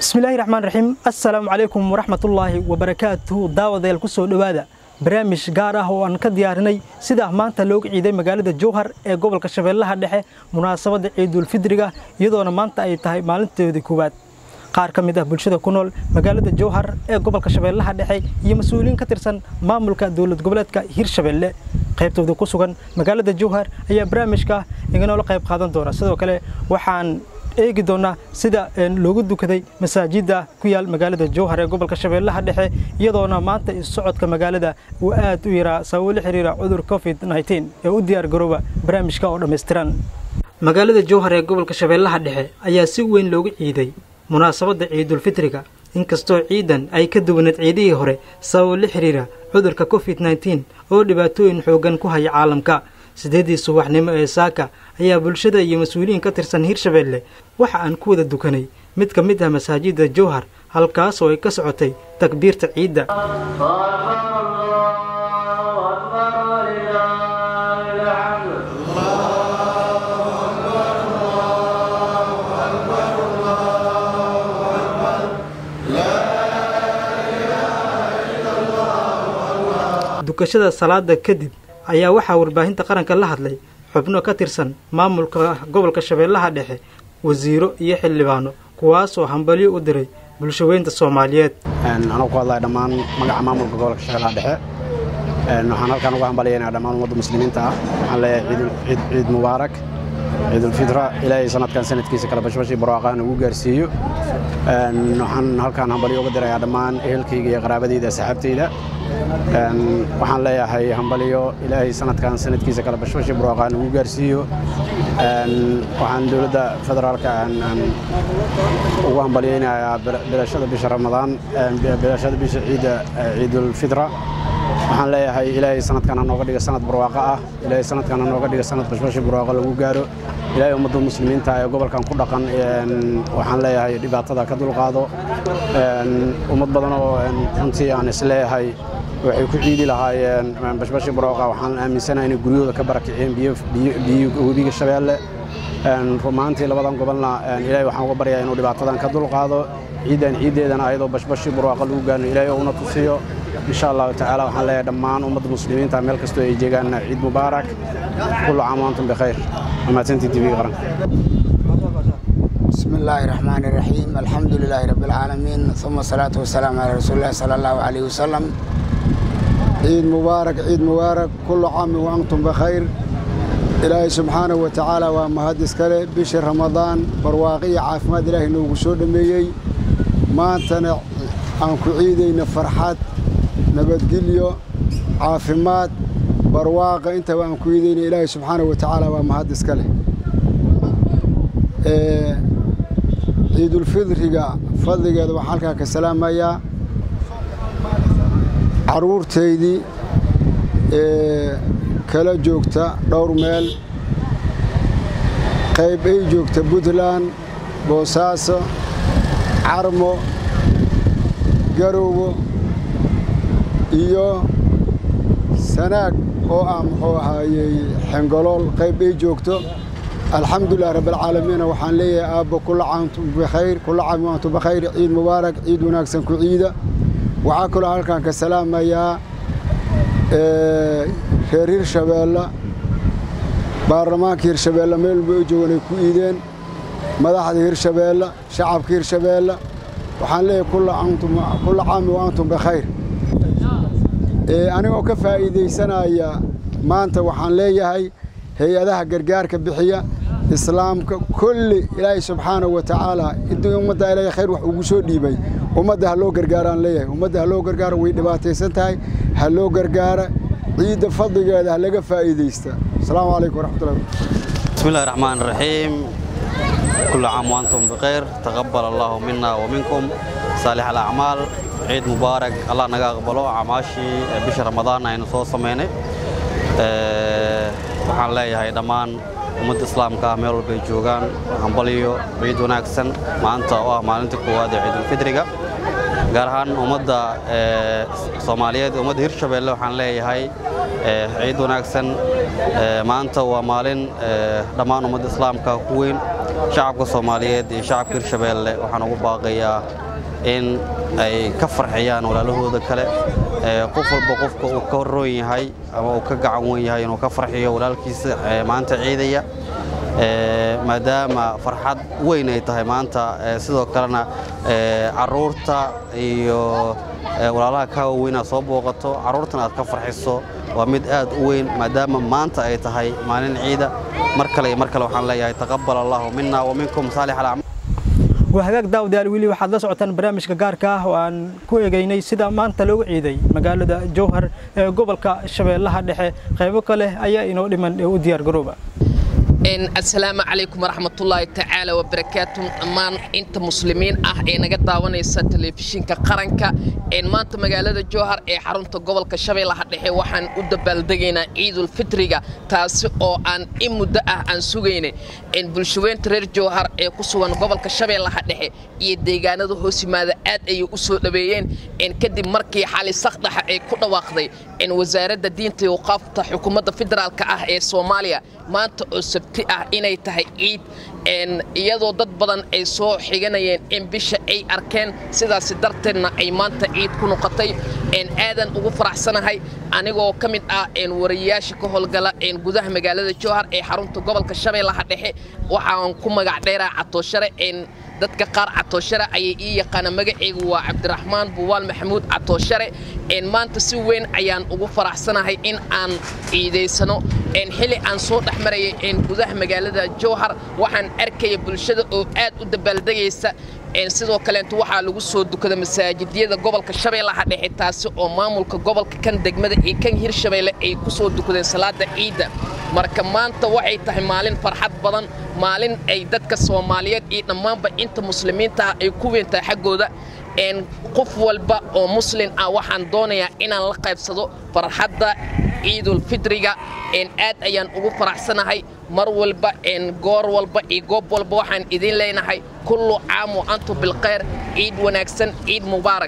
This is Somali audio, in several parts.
bismillaahi raxmaan raxiim assalaamu calaykum waraxmatullaahi wabarakaatuhu daawadayaal ku soo dhowaada barnaamij gaar ah oo aan ka diyaarinay sida maanta looga ciiday magaalada jowhar ee gobolka shabeellaha dhexe munaasabadda ciidulfidriga iyadoona maanta ay tahay maalinteedii koowaad qaar ka mid ah bulshada ku nool magaalada jowhar ee gobolka shabeellaha dhexe iyo mas-uuliyiin ka tirsan maamulka dowlad goboleedka hirshabeelle qaybtooda ku sugan magaalada jowhar ayaa barnaamijka iganoola qayb qaadan doona sidoo kale waxaan eegi doonaa sida loogu dukaday masaajidda ku yaal magaalada jowhar ee gobolka shabeellaha dhexe iyadoona maanta socodka magaalada uu aad u yaraa sababo la xiriira cudur covid ee u diyaar garooba barnaamijka oo dhammaystiran magaalada jowhar ee gobolka shabeellaha dhexe ayaa si weyn loogu ciiday munaasabadda ciidulfitriga inkastoo ciidan ay ka duwaneed ciidihii hore sababo la xiriira cudurka covid oo dhibaatooyin xooggan ku haya caalamka sideeddii subaxnimo ee saaka ayaa bulshada iyo mas-uuliyiin ka tirsan hirshabeelle waxa aan ku wada dukanay mid ka mid ah masaajidda jowhar halkaas oo ay ka socotay takbiirta ciidda dukashada salaada kadib ayaa waxaa warbaahinta qaranka la hadlay xubno ka tirsan maamulka gobolka shabeellaha dhexe wasiiro iyo xildhibaano kuwaasoo hambalyo u diray bulshaweynta soomaaliyeed anuu ku hadlaya dhammaan magaca maamulka gobolka shabeellaha dhexe waxaan halkaan uga hambalyaynaya dhammaan ummadda muslimiinta ah waxaan leeyahay ciid mubaarak ciidulfitra ilaahay sanadkan sanadkiisa kale bashbashii barwaaqaan ugu gaarsiiyo waxaan halkaan hambalyo uga dirayaa dhammaan ehelkayga iyo qaraabadayda asxaabtayda waxaan leeyahay hambalyo ilaahay sanadkan sanadkiisa kale bashbashii barwaaqaan ugu gaarsiiyo waxaan dowladda federaalka ugu hambalyaynayaa bilashada bisha ramadaan bilashada bisha ciidda ciidulfitra waxaan leeyahay ilaahay sanadkan hanooga dhiga sanad barwaaqo ah ilaahay sanadkan hanooga dhiga sanad bashbashi barwaaqo lagu gaaro ilaahay ummadda muslimiinta ee gobolkan ku dhaqan waxaan leeyahay dhibaatada ka dulqaado ummad badan oo runtii aan isleeyahay waxay ku ciidi lahaayeen bashbashi barwaaqo waxaan aaminsanahay inay guryahooda ka barakiceen biyo webiga shabeelle rumaantii labadan gobolna ilaahay waxaan uga baryaa inuu dhibaatadan ka dulqaado ciiddan ciiddeedana ayadoo bashbashi barwaaqo lagu gaarno ilaahay uuna tusiyo insha allahu tacaala waxaan leeyahay dhammaan ummadda muslimiinta meel kastoo ay jeegaanna ciid mubaarak kullu caam waantum bikhayr wamaasantii tv qaranka بسم الله الرحمن الرحيم الحمد لله رب العالمين ثم الصلاة والسلام على رسول الله صلى الله عليه وسلم عيد مبارك عيد مبارك كل عام وأنتم بخير إلهي سبحانه وتعالى ومهدس كله بشهر رمضان برواقي عافماد إلهي نوغو سود ميي ما أنتنا أنكو عيدين فرحات nabadgelyo caafimaad barwaaqa intaba aan ku idayna ilaahay subxaanahu wa tacaala waa mahad iska leh ciidulfidriga fadligeeda waxaan halkaa ka salaamayaa carruurtaydii ee kala joogta dhowr meel qayb ay joogta puntland boosaaso carmo garowgo iyo sanaag oo ah muxuu ahaayey xengolool qayb ay joogto alxamdulilah rabbilcaalamiina waxaan leeyahay aabbo kulla caamtum bikhayr kulla caam waantum bikhayr ciid mubaarak ciid wanaagsan ku ciida waxaa kaloo halkaan ka salaamayaa reer hirshabeelle baarlamaanka hirshabeelle meel walba u joogan ay ku iideen madaxda hirshabeelle shacabka hirshabeelle waxaan leeyahay kulla caami wa antum bikhayr anigoo ka faa'iidaysanaya maanta waxaan leeyahay hay-adaha gargaarka bixiya islaamka kulli ilaahay subxaanahu wa tacaala intii ummadda ilaahay khayr wax ugu soo dhiibay ummadda ha loo gargaaraan leeyahay ummadda ha loo gargaaro way dhibaataysan tahay ha loo gargaara ciidda fadligeeda ha laga faa'iidaysta asalaamu calaykum waraxmatullahi بسم الله الرحمن الرحيم كل عام وأنتم بخير تقبل الله منا ومنكم صالح الأعمال ciid mubaarak allah naga aqbalo camaashii bisha ramadaan aynu soo samaynay waxaan leeyahay dhammaan ummadda islaamka ah meel walbay joogaan hambalyo ciid wanaagsan maanta oo ah maalinta koowaad ee ciidulfidriga gaar ahaan ummadda soomaaliyeed ummadda hirshabeelle waxaan leeyahay ciid wanaagsan maanta waa maalin dhammaan ummadda islaamka ku weyn shacabka soomaaliyeed iyo shacabka hirshabeelle waxaan ugu baaqayaa in ay ka farxiyaan walaalahooda kale qof walba qofka uu ka roon yahay ama uu ka gacan wen yahay inuu ka farxiyo walaalkiisa maanta ciidaya maadaama farxad weyn ay tahay maanta sidoo kalena caruurta iyo walaalaha kaa waaweyn aad soo booqato carruurtana aad ka farxiso waa mid aad u weyn maadaama maanta ay tahay maalin ciida mar kale iyo mar kale waxaan leeyahay taqabbal allahu minna wa minkum saalix alacmaal waa hagaag daawadayaal weli waxaad la socotaan barnaamijka gaarka ah oo aan ku eegaynay sida maanta loogu ciiday magaalada jowhar ee gobolka shabeellaha dhexe qaybo kale ayaa inoo dhiman ee u diyaar garooba asalaamu calaykum waraxmatullaahi tacaala wabarakaatu dhammaan inta muslimiin ah ee naga daawanaysa telefishinka qaranka maanta magaalada jowhar ee xarunta gobolka shabeellaha dhexe waxaan u dabaaldegaynaa ciidulfitriga taasi oo aan in muddo ah aan sugaynay bulshaweynta reer jowhar ee ku sugan gobolka shabeellaha dhexe iyo deegaanada hoos yimaada aad ayay u soo dhaweeyeen kadib markii xali sakdhaxa ay ku dhawaaqday wasaaradda diinta iyo waqaafta xukuumadda federaalka ah ee soomaaliya maanta oo sabti ah inay tahay ciid iyadoo dad badan ay soo xiganayeen in bisha ay arkeen sidaas darteedna ay maanta ciid ku noqotay aadan ugu faraxsanahay anigoo ka mid ah wariyayaasha ka howlgala gudaha magaalada jowhar ee xarunta gobolka shabeellaha dhexe waxaan ku magac dheeraa catooshare dadka qaar catooshare ayay ii yaqaana magaceygu waa cabdiraxmaan buwaal maxamuud catooshare maanta si weyn ayaan ugu faraxsanahay in aan ciidaysano xili aan soo dhex marayay gudaha magaalada jowhar waxaan arkaya bulshada oo aad u dabaaldegaysa sidoo kaleeto waxaa lagu soo dukada masaajidyada gobolka shabeellaha dhexe taasi oo maamulka gobolka kan degmada iyo kan hirshabeelle ay ku soo dukadeen salaada ciidda marka maanta waxay tahay maalin farxad badan maalin ay dadka soomaaliyeed iyo dhammaanba inta muslimiinta ah ay ku weyntahay xaggooda qof walba oo muslin ah waxaan doonayaa inaan la qaybsado farxadda ciidulfitriga aad ayaan ugu faraxsanahay mar walba goor walba iyo goob walba waxaan idin leenahay kullu caam wa antum bilkhayr ciid wanaagsan ciid mubaarak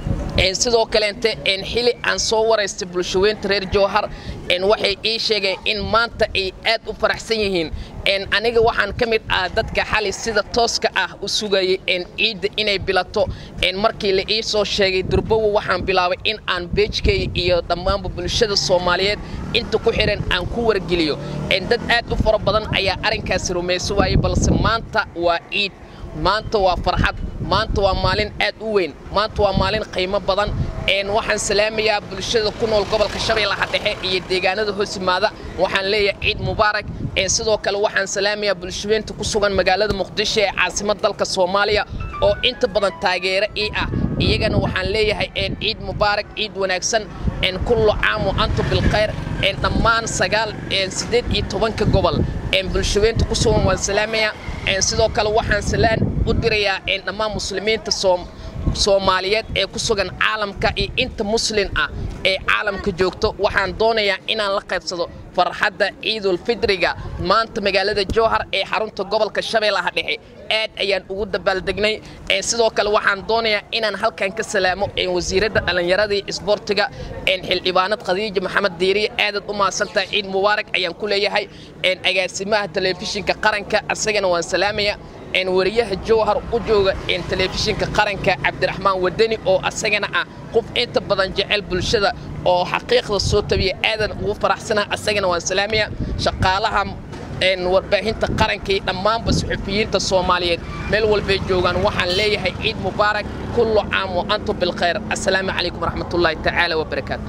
sidoo kaleente xili aan soo waraystay bulshaweynta reer jowhar waxay ii sheegeen in maanta ay aad u faraxsan yihiin aniga waxaan ka mid ah dadka xali sida tooska ah u sugayay ciidda inay bilato markii la ii soo sheegay durbowo waxaan bilaabay in aan beejkay iyo dhammaanba bulshada soomaaliyeed inta ku xihan aan ku wargeliyo dad aad u fara badan ayaa arrinkaasi rumayso waayey balse maanta waa ciid maanta waa farxad maanta waa maalin aad u weyn maanta waa maalin qiimo badan waxaan salaamayaa bulshada ku nool gobolka shabeellaha dhexe iyo deegaanada hoos yimaada waxaan leeyahay ciid mubaarak sidoo kale waxaan salaamayaa bulshaweynta ku sugan magaalada muqdisho ee caasimad dalka soomaaliya oo inta badan taageero ii ah iyagana waxaan leeyahay ciid mubaarak ciid wanaagsan kullu caam wa antum bilkhayr dhammaan sagaal siddeed iyo tobanka gobol bulshaweynta ku sugan waan salaamayaa sidoo kale waxaan salaan u dirayaa dhammaan muslimiinta soomaaliyeed ee ku sugan caalamka iyo inta muslin ah ee caalamka joogto waxaan doonayaa inaan la qaybsado farxadda ciidulfitriga maanta magaalada jowhar ee xarunta gobolka shabeellaha dhexe aad ayaan ugu dabaaldegnay sidoo kale waxaan doonayaa inaan halkan ka salaamo wasiiradda dhallinyarada iyo isboortiga xildhibaanad khadiija maxamed diiriye aadaad u mahadsantahay ciid mubaarak ayaan ku leeyahay agaasimaha telefishinka qaranka asagana waan salaamaya wariyaha jowhar u jooga telefishinka qaranka cabdiraxmaan wadani oo asagana ah qof inta badan jecel bulshada oo xaqiiqda soo tabiya aadan ugu faraxsana asagana waan salaamaya shaqaalaha warbaahinta qaranka iyo dhammaanba suxufiyiinta soomaaliyeed meel walbay joogaan waxaan leeyahay ciid mubaarak kullu caam wa antum bilkhayr assalaamu calaykum waraxmatullaahi tacaala wabarakaatu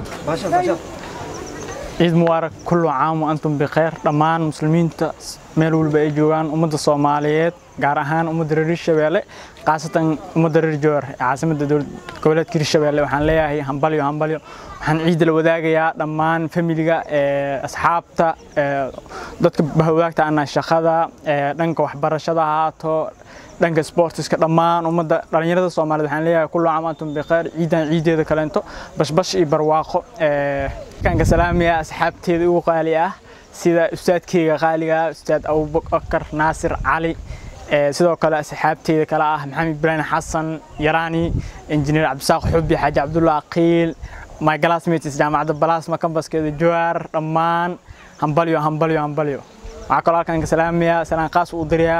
ciid mubaarak kullu caam wa antum bikhayr dhammaan muslimiinta meel walba ay joogaan ummadda soomaaliyeed gaar ahaan ummadda reer hirshabeelle khaasatan ummadda reer jowhar ee caasimadda goboleedka hirshabeelle waxaan leeyahay hambalyo hambalyo waxaan ciidda la wadaagayaa dhammaan familiga asxaabta dadka bahwadaagta ana shaqada dhanka waxbarashada haato dhanka sportiska dhammaan ummadda dhallinyarada soomaaliyeed waxaan leeyahay kullu caam antum bikhayr ciidan ciideeda kaleento bashbash iyo barwaaqo kanka salaamaya asxaabteeda ugu qaali ah sida ustaadkeyga qaaliga ustaad abubakar naasir cali sidoo kale asxaabteyda kale ah maxamed ibraahim xasan yaraani injineer cabdisaaq xubi xaaji cabdulla aqiil my classmates jaamacadda balasma kambaskeeda jowhar dhammaan hambalyo hambalyo hambalyo waxaa kaloo halkan ka salaamayaa salaan qaas u dirayaa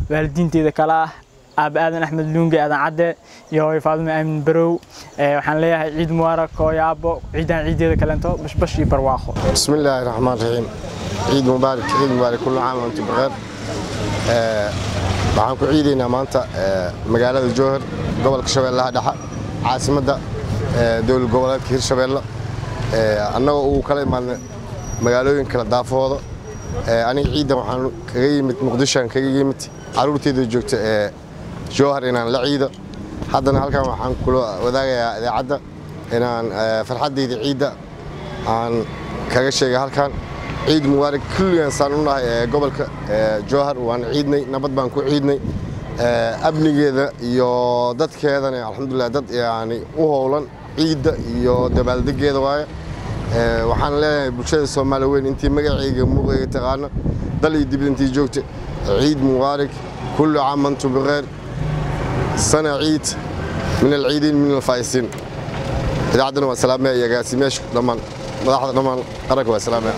waalidiinteeda kale ah aaba aadan axmed luunge aadan cadde iyo hooyo faadumo aamin barow waxaan leeyahay ciid mubaarak hooyo aabbo ciidan ciideeda kaleento bashbash iyo barwaaqo بسم الله الرحمن الرحيم عيد مبارك عيد مبارك كل عام وانتم بخير آه، waxaan ku ciidaynaa maanta آه، magaalada jowhar gobolka shabeellaha dhexe caasimadda آه، dowlad goboleedka hirshabeelle آه، annagoo uu kala imaadnay magaalooyin kala daafahooda آه، aniga ciidan waxaan kaga yimid muqdishoan kaga yimid caruurteeda joogta ee jowhar inaan la ciido haddana halkan waxaan kula wadaagayaa idaacadda inaan آه، farxaddayda ciidda aan kaga sheegay halkan ciid mubaarak kulligan saan u nahay ee gobolka ee jowhar waan ciidnay nabad baan ku ciidnay ee amnigeeda iyo dadkeedana alxamdulilah dad yani u howlan ciidda iyo dabaaldegeeda waaye ee waxaan leenahay bulshada soomaali weyn intii magacayga muuqayga taqaano dal iyo dibad intii joogta ciid mubaarak kullu caam antum bikheer sana ciid min alciidiin min alfaa'isiin idaacaddana waa salaamaya iyo agaasimeyaasha dhammaan madaxda dhammaan qaranka waa salaamaya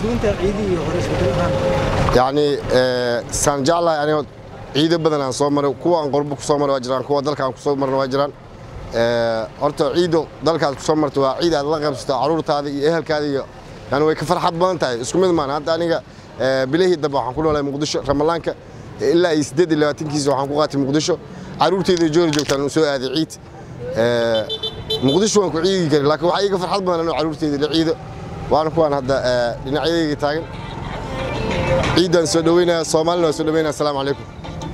yacni ee, saan jeclahay aniga ciido badan aan soo maray kuwa aan qurbo kusoo maray waa jiraan kuwa dalka aan kusoo marna waa jiraan Ee, horta ciido dalkaad kusoo marta waa ciid aad la qaybsato caruurtaada iyo ehelkaada iyo yani way ka farxad badan tahay isku mid maan hadda aniga ee, bilihii dambe waxaan ku noolahay muqdisho ramadaanka ilaa iyo siddeed iyo labaatankiisa waxaan ku qaatay muqdisho caruurteyda joori joogtaan u soo aaday ciid Ee, muqdisho waan ku ciidi karin laakiin waxaa iiga farxad badan inuu caruurteyda la ciido waana kuwaan hadda ee, dhinacyadayga taagan ciiddaan soo dhaweynaya soomaalina waa soo dhaweynaya asalaamu calaykum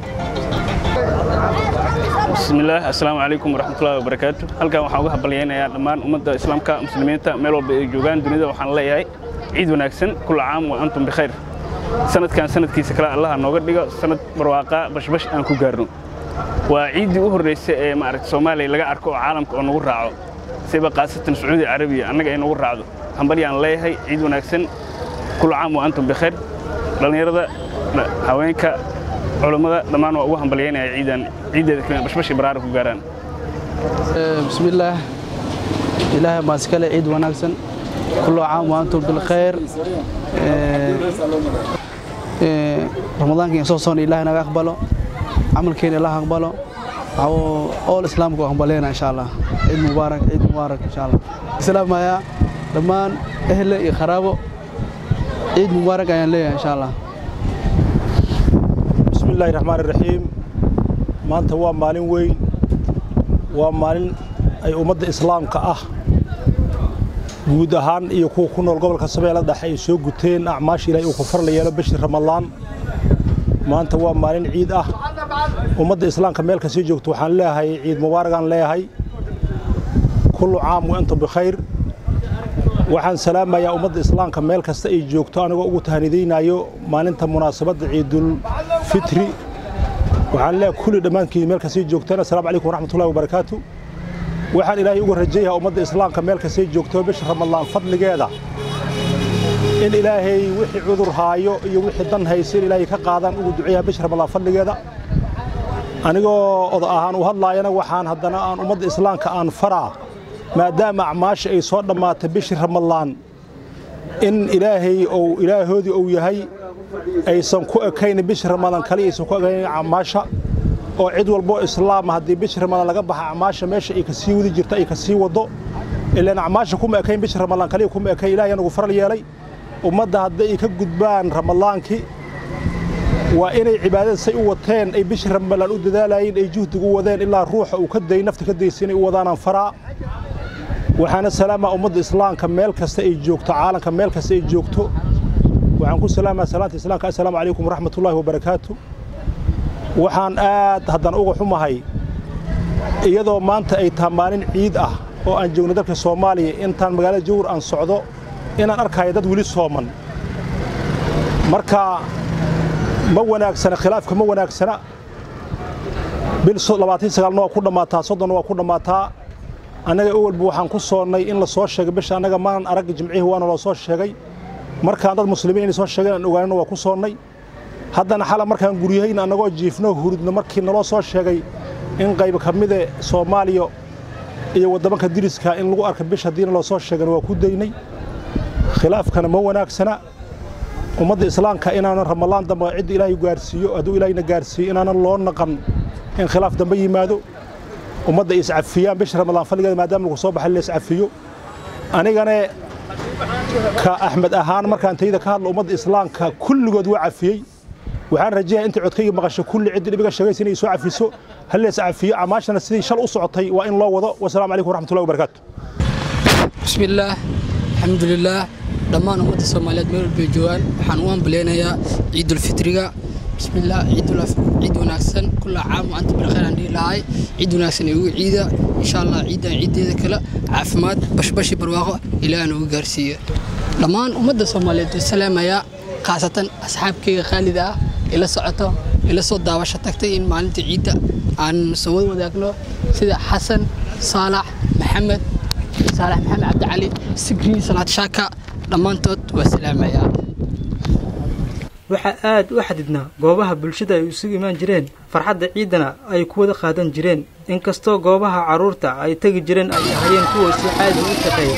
بسم الله السلام عليكم ورحمة الله وبركاته halkan waxaan uga habalyeynaya dhammaan ummadda islaamka muslimiinta meel walba ay joogaan dunida waxaan leeyahay ciid wanaagsan kula caam wa antum bikhayr sanadkan sanadkiisa kale allaha nooga dhigo sanad barwaaqa bashbash aan ku gaarno waa ciiddii u horreysay ee maaragta soomaaliya laga arko oo caalamka oo nagu raaco siba qaasatan sacuudi carabiya annaga ay nagu raacdo hambalyaan leeyahay ciid wanaagsan kula caam wa antum bikhayr dhallinyarada haweenka culammada dhammaan waa ugu hambalyeynaya ciidan ciiddeeda kale bashbashi baraara ku gaaraan بسم الله إله ما سكال عيد وناكسن كل عام وأنتم بالخير إيه، إيه، رمضان كين صوصون إله نغا أقبله عمل كين إله أقبله أو أول إسلام كو أقبلنا إن شاء الله عيد مبارك عيد مبارك إن شاء الله السلام يا دمان أهل خرابه عيد مبارك أيان ليه إن شاء الله بسم الله الرحمن الرحيم maanta waa maalin weyn waa maalin ay ummadda islaamka ah guud ahaan iyo kuwa ku nool gobolka shabeelle dhexe ay soo guteen acmaasha ilaahay uu ku farla yeelo bishii ramadaan maanta waa maalin ciid ah ummadda islaamka meel kasii joogto waxaan leeyahay ciid mubaaragaan leeyahay kullu caam wa antum bikhayr waxaan salaamayaa ummadda islaamka meel kasta ay joogto anigoo ugu tahanidaynayo maalinta munaasabadda ciidul fitri waxaan leeyahay kulli dhammaankiin meel kasii joogtaan assalaamu calaykum waraxmatullahi wabarakaatu waxaan ilaahay uga rajayahaa ummadda islaamka meel kasii joogto bisha ramadaan fadligeeda in ilaahay wixii cudur haayo iyo wixii dan haysa in ilaahay ka qaadaan ugu duceeyaa bisha ramadaan fadligeeda anigoo oda ahaan u hadlaayana waxaan haddana aan ummadda islaamka aan faraa maadaama acmaasha ay soo dhammaatay bishii ramadaan in ilaahay ou ilaahoodii ou yahay aysan ku ekaynin bishii ramadaan kali aysan ku ekaynin acmaasha oo cid walboo islaama haddii bishii ramadaan laga baxa acmaasha meesha ay kasii wadi jirto ay kasii wado ilaan acmaasha kuma ekayn bishii ramadaan kaliya kuma ekayn ilahay anagu faral yeelay ummadda hadday ay ka gudbaan ramadaankii waa inay cibaadada say u wateen ay bishii ramadaan u dadaalayeen ay juhdiga u wadeen ilaa ruuxa uu ka day nafta ka daysa inay u wadaanaan faraa waxaana salaamaa ummadda islaamka meel kasta ay joogto caalamka meel kasta ay joogto waxaan ku salaamaa salaanta islaamka assalaamu calaykum waraxmatullaahi wabarakaatu waxaan aad haddana uga xumahay iyadoo maanta ay tahay maalin ciid ah oo aan joogno dalka soomaaliya intaan magaalada jawhar aan socdo inaan arkayo dad weli sooman marka ma wanaagsana khilaafka ma wanaagsana bil labaatan sagaalna waa ku dhammaataa soddonna waa ku dhammaataa annaga owalba waxaan ku soonnay in la soo sheegay bisha annaga maanan arag jimcihii waana loo soo sheegay markaan dad muslimiin inay soo sheegeen aan ogaanina waa ku soonnay haddana xala markaan guryahayna annagoo jiifno hurudno markii naloo soo sheegay in qayb ka mide soomaaliya iyo waddamanka diriska in lagu arka bish haddiina loo soo sheegana waa ku daynay khilaafkana ma wanaagsana ummadda islaamka inaanan ramalaan dambe cidda ilaahay gaarsiiyo hadduu ilaahayna gaarsiiyo inaanan loo naqan in khilaaf dambe yimaado ummadda iscafiyaan bisha ramadaan faligeeda maadaama lagu soo baxay la iscafiyo anigane ka axmed ahaan markaan tayda ka hadlo ummadda islaamka kulligood waa cafiyey waxaan rajayaa inta codkayga maqasho kulli ciddii dhibiga sheegaysa inay soo cafiso hal lees cafiyo amaashana sidii shal u socotay waa in loo wado wasalaamu calaykum waraxmatullahi wabarakaatu bismillaah alxamdulilaah dhammaan ummadda soomaaliyeed meel walbay joogaan waxaan u ambaleynayaa ciidulfitriga bismillaah ciid wanaagsan kulla caam wa anta bilkhayr aan dhihi lahay ciid wanaagsan ee ugu ciida insha allah ciidan ciiddeeda kale caafimaad bashbashi barwaaqo ilaahna ugu gaarsiiya dhammaan ummadda soomaaliyeed way salaamayaa khaasatan asxaabkayga khaalida ah ila socoto ila soo daawasho tagtay in maalinta ciidda aan soo wada wadaagno sida xasan saalax maxamed saalax maxamed cabdicali sigri salaad shaaka dhammaantood waa salaamayaa waxaa aad u xadidnaa goobaha bulshada ay isugu imaan jireen farxadda ciidana ay ku wada qaadan jireen inkastoo goobaha carruurta ay tegi jireen ay ahayeen kuwa si caadi u shaqeeya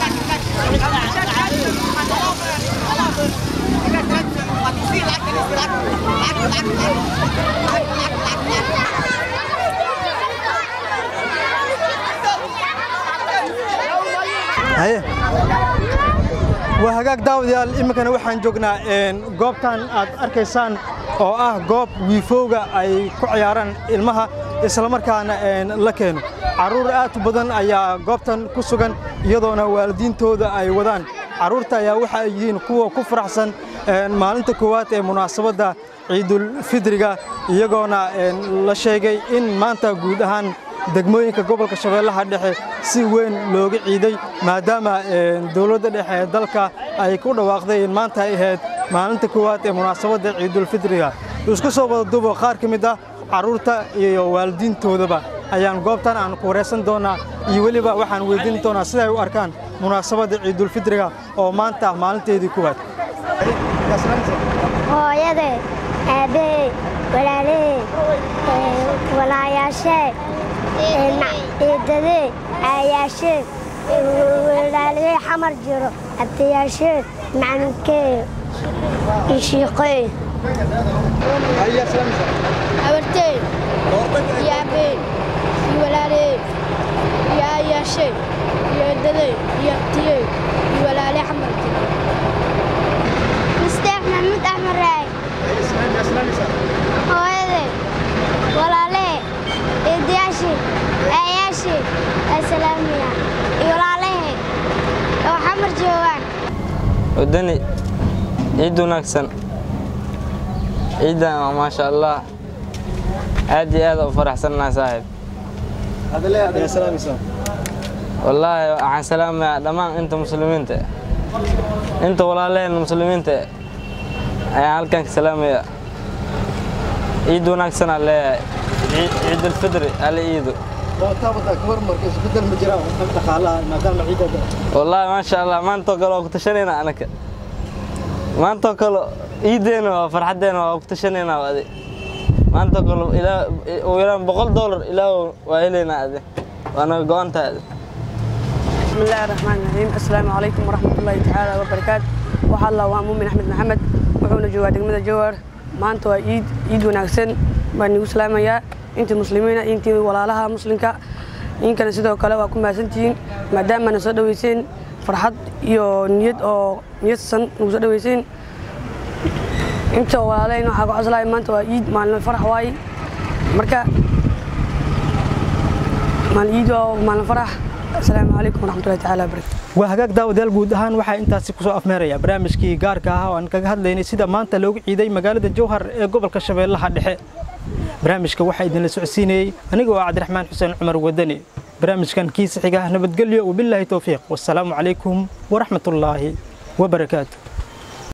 haye waa hagaag daawadayaal iminkana waxaan joognaa goobtan aad arkaysaan oo ah goob wiifowga ay ku ciyaaraan ilmaha islamarkaana la keeno carruur aad u badan ayaa goobtan ku sugan iyadoona waalidiintooda ay wadaan carruurta ayaa waxa ay yihiin kuwa ku faraxsan maalinta koowaad ee munaasabadda ciidulfidriga iyagoona la sheegay in maanta guud ahaan degmooyinka gobolka shabeellaha dhexe si weyn looga ciiday maadaama dowladda dhexe ee dalka ay ku dhawaaqday in maanta ay ahayd maalinta koowaad ee munaasabadda ciidulfidriga isku soo wada dubo qaar ka mid ah carruurta iyo waalidiintoodaba ayaan goobtan aan ku wareysan doonaa iyo weliba waxaan weydiin doonaa siday u arkaan munaasabadda ciidulfidriga oo maanta ah maalinteedii koowaad hooyade aabbahay walaalahey walaayaashee eedadee aayaashee walaalahey xamar jiro abtayaashee macnunkee ishiiqee abartey iyo aabey iyo walaaley iyo aayaashey iyo eedadey iyo abtiyey iyo walaaley xamar jiro musteex maxamuud axmed raay hooyade walaalee eedayaashii aayaashii asalaamiya iyo walaalahe oo xamar joogaan wadani ciid wanaagsan ciiddan maasha allah aad iyo aad u faraxsannaha saaxiib wallaahi waxaan salaamayaa dhammaan inta muslimiinta inta walaalaheen muslimiinta ayaan halkan ka salaamayaa ciid wanaagsanaa leeyahay ciidulfidri ala iido wallaahi maasha allah maantoo kale waa ku tashanaynaa anaka maantoo kale ciideena waa farxaddeena waa ku tashanaynaa adi maantoo kale ugu yaraan boqol doolar ilaah waa helaynaa adi waana go-an tahay adi بسم الله الرحمن الرحيم السلام عليكم ورحمة الله تعالى وبركاته waxaa la waa muumin axmed maxamed wuxuuna joogaa degmada jowhar maanta waa ciid ciid wanaagsan baan igu salaamayaa intii muslimiina intii walaalaha muslimka inkana sidoo kale waa ku mahadsantihiin maadaamana soo dhaweyseen farxad iyo niyad oo niyadsan nagu soo dhaweyseen inta walaalayn waxaa ku coslaaya maanta waa ciid maalin farax waaye marka maalin ciid waa maalin farax asalaamu calaykum waraxmatullahi tacaala wabarakatu waa hagaag daawadayaal guud ahaan waxaa intaasi kusoo afmeeraya barnaamijkii gaarka ah oo aan kaga hadlaynay sida maanta loogu ciiday magaalada jowhar ee gobolka shabeellaha dhexe barnaamijka waxaa idinla socodsiinayey aniga oo cabdiraxmaan xuseen cumar wadani barnaamijkan kiisa xiga nabadgelyo wabilaahi towfiiq wasalaamu calaykum waraxmatullaahi wabarakaatu